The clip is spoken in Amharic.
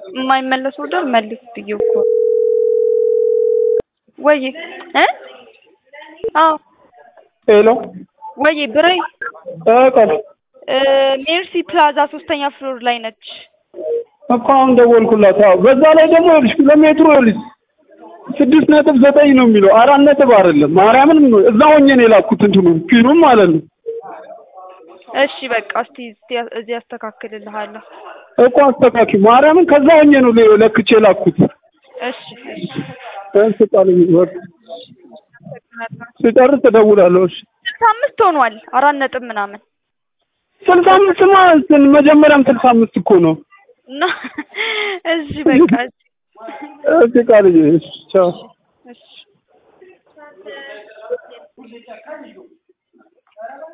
የማይመለስ ኦርደር መልስ ብዬው እኮ ወይ እ አዎ ሄሎ ወይ ብሬ እ ቀል እ ሜርሲ ፕላዛ ሶስተኛ ፍሎር ላይ ነች። እኮ አሁን ደወልኩላት። አዎ በዛ ላይ ደግሞ ይኸውልሽ ኪሎ ሜትሩ ይኸውልሽ ስድስት ነጥብ ዘጠኝ ነው የሚለው አራት ነጥብ አይደለም። ማርያምን እዛ ሆኜ ነው የላኩት እንትኑ ፒኑም ማለት ነው እሺ በቃ እስቲ እስቲ እዚህ አስተካክልልሃለሁ። እኮ አስተካኪ ማርያምን ከዛ ሆኜ ነው ለ- ለክቼ የላኩት። እሺ እሺ እሺ ቃል ወር ስጨርስ እደውላለሁ። እሺ ስልሳ አምስት ሆኗል። አራት ነጥብ ምናምን ስልሳ አምስት ማለት መጀመሪያም ስልሳ አምስት እኮ ነው። እና እሺ በቃ እሺ እሺ ቃልዬ እሺ ቻው። እሺ